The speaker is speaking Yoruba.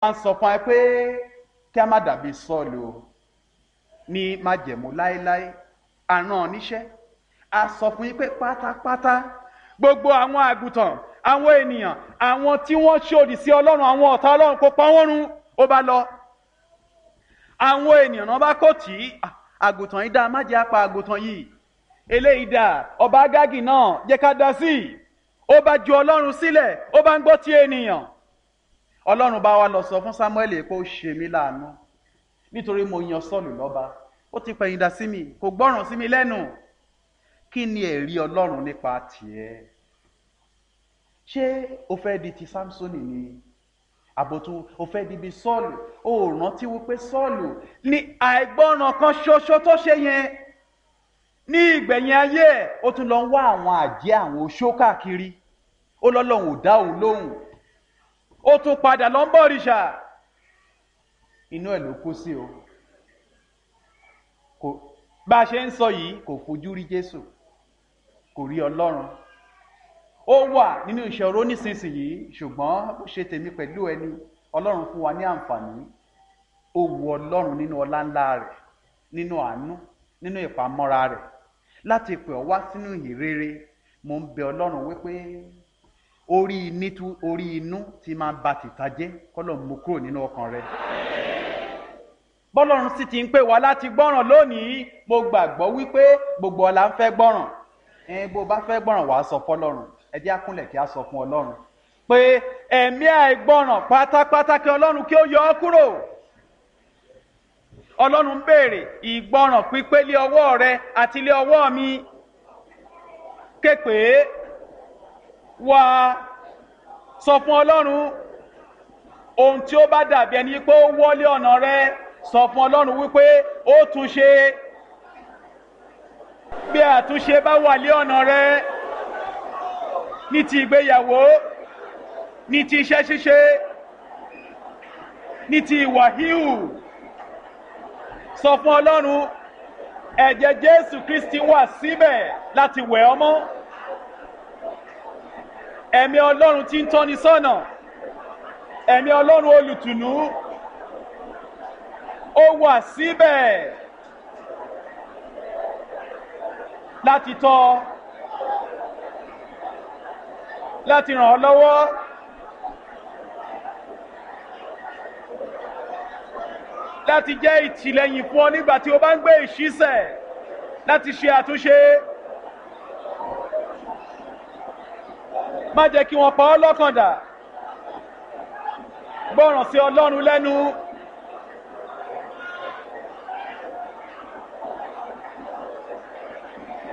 a ń sọ fún ẹ pé kí a má dàbí sọ́ọ̀lù o ní májẹ̀mú láéláé àrùn níṣẹ́ a sọ fún yín pé pátápátá gbogbo àwọn àgùntàn àwọn ènìyàn àwọn tí wọ́n ṣòdì sí ọlọ́run àwọn ọ̀tá ọlọ́run kó pa wọ́n run ó bá lọ àwọn ènìyàn náà bá kò tí àgùntàn yìí dá má jẹ́ apá àgùntàn yìí eléyìí dà ọba agágì náà jẹ́ ká dá sí i ó bá ju ọlọ́run sílẹ̀ ó bá ń gbọ́ tí ènìyàn ọlọ́run bá wa lọ sọ fún samuel pé ó ṣe mí láàánú nítorí mo yan sọ́ọ̀lù lọ́ba ó ti pẹ̀yìn dà sí mi kò gbọ́ràn sí mi lẹ́nu kí ni ẹ̀rí ọlọ́run nípa tiẹ̀ ṣé o fẹ́ di ti samsoni ni àbòtú o fẹ́ di bí sọ́ọ̀lù o ò rántí wípé sọ́ọ̀lù ní àìgbọ́ràn kan ṣoṣo tó ṣe yẹn ní ìgbẹ̀yìn ayé ẹ̀ ó tún lọ ń wá àwọn àjẹ́ àwọn oṣó káàkiri ó lọ́lọ́run ò dá òun lóhùn ó tún padà lọ ń bọ̀ òrìṣà inú ẹ̀ ló kú sí o kò bá a ṣe ń sọ yìí kò fojú rí jésù kò rí ọlọ́run ó wà nínú ìṣòro nísinsìnyí ṣùgbọ́n ó ṣe tèmi pẹ̀lú ẹni ọlọ́run fún wa ní àǹfààní ó wu ọlọ́run nínú ọlá ńlá rẹ̀ nínú àánú nínú ìpamọ́ra rẹ̀ láti pè ọ́ wá sínú ìhìnrere mo ń bẹ ọlọ́run wípé orí inú orí inú ti máa ba tìta jẹ́ kọ́lọ̀ mú kúrò nínú ọkàn rẹ̀ bọ́lọ́run sì ti ń pè wá láti gbọ́ràn lónìí mo gbàgbọ́ wípé gbogbo ọ̀la ń fẹ́ gbọ́ràn ẹ bó bá fẹ́ gbọ́ràn wàá sọ fọlọ́run ẹ jẹ́ àkúnlẹ̀ kí a sọ fún ọlọ́run pé ẹ̀mí àìgbọ́ràn pátápátá kí ọlọ́run kí ó yọ ọ́ kúrò ọlọ́run ń béèrè ìgbọ́ràn pípé lé ọwọ́ rẹ àti lé ọwọ́ mi képe wá sọ fún ọlọ́run ohun tí ó bá dàbí ẹni pé ó wọlé ọ̀nà rẹ sọ fún ọlọ́run wípé ó tún ṣe bí àtúnṣe bá wà lé ọ̀nà rẹ ní ti ìgbéyàwó ní ti iṣẹ́ ṣíṣe ní ti ìwà híhù sọ fún ọlọ́run ẹ̀jẹ̀ jésù kristi wà síbẹ̀ láti wẹ̀ ọ́ mọ́ ẹ̀mí ọlọ́run tí ń tọ́ni sọ́nà ẹ̀mí ọlọ́run olùtùnú ó wà síbẹ̀ láti tọ́ láti ràn ọ́ lọ́wọ́ láti jẹ́ ìtìlẹ́yìn fún ọ nígbà tí o bá ń gbé ìṣísẹ̀ láti ṣe àtúnṣe. má jẹ́ kí wọ́n pa ọ́ lọ́kàn dà gbọ́ràn sí ọlọ́run lẹ́nu